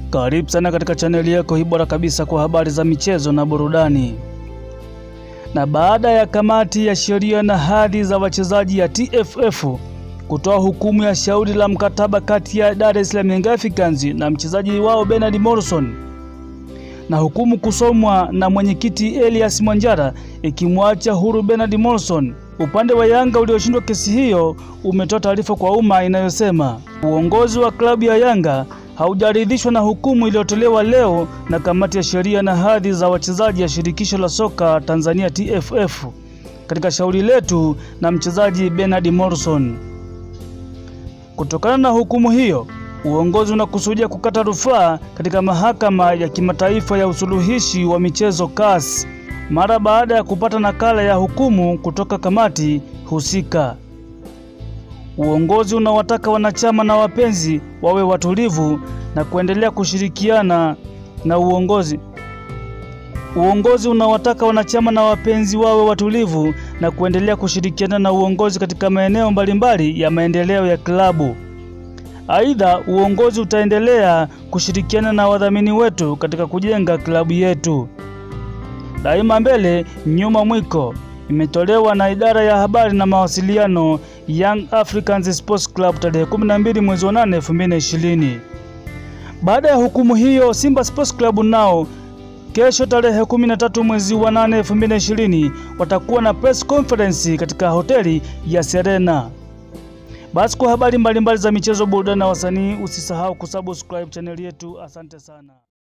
Karibu sana katika chaneli yako hii bora kabisa kwa habari za michezo na burudani. Na baada ya kamati ya sheria na hadhi za wachezaji ya TFF kutoa hukumu ya shauri la mkataba kati ya Dar es Salaam Young Africans na mchezaji wao Bernard Morrison na hukumu kusomwa na mwenyekiti Elias Mwanjara ikimwacha huru Bernard Morrison, upande wa Yanga ulioshindwa kesi hiyo umetoa taarifa kwa umma inayosema uongozi wa klabu ya Yanga haujaridhishwa na hukumu iliyotolewa leo na kamati ya sheria na hadhi za wachezaji ya shirikisho la soka Tanzania TFF katika shauri letu na mchezaji Bernard Morrison. Kutokana na hukumu hiyo, uongozi unakusudia kukata rufaa katika mahakama ya kimataifa ya usuluhishi wa michezo CAS mara baada ya kupata nakala ya hukumu kutoka kamati husika. Uongozi unawataka wanachama na wapenzi wawe watulivu na kuendelea kushirikiana na uongozi. Uongozi unawataka wanachama na wapenzi wawe watulivu na kuendelea kushirikiana na uongozi katika maeneo mbalimbali ya maendeleo ya klabu. Aidha, uongozi utaendelea kushirikiana na wadhamini wetu katika kujenga klabu yetu. Daima mbele, nyuma mwiko imetolewa na idara ya habari na mawasiliano Young Africans Sports Club tarehe 12 mwezi wa 8 2020. Baada ya hukumu hiyo, Simba Sports Club nao kesho tarehe 13 mwezi wa 8 2020 watakuwa na press conference katika hoteli ya Serena. Basi kwa habari mbalimbali za michezo, burudani na wasanii, usisahau kusubscribe chaneli yetu. Asante sana.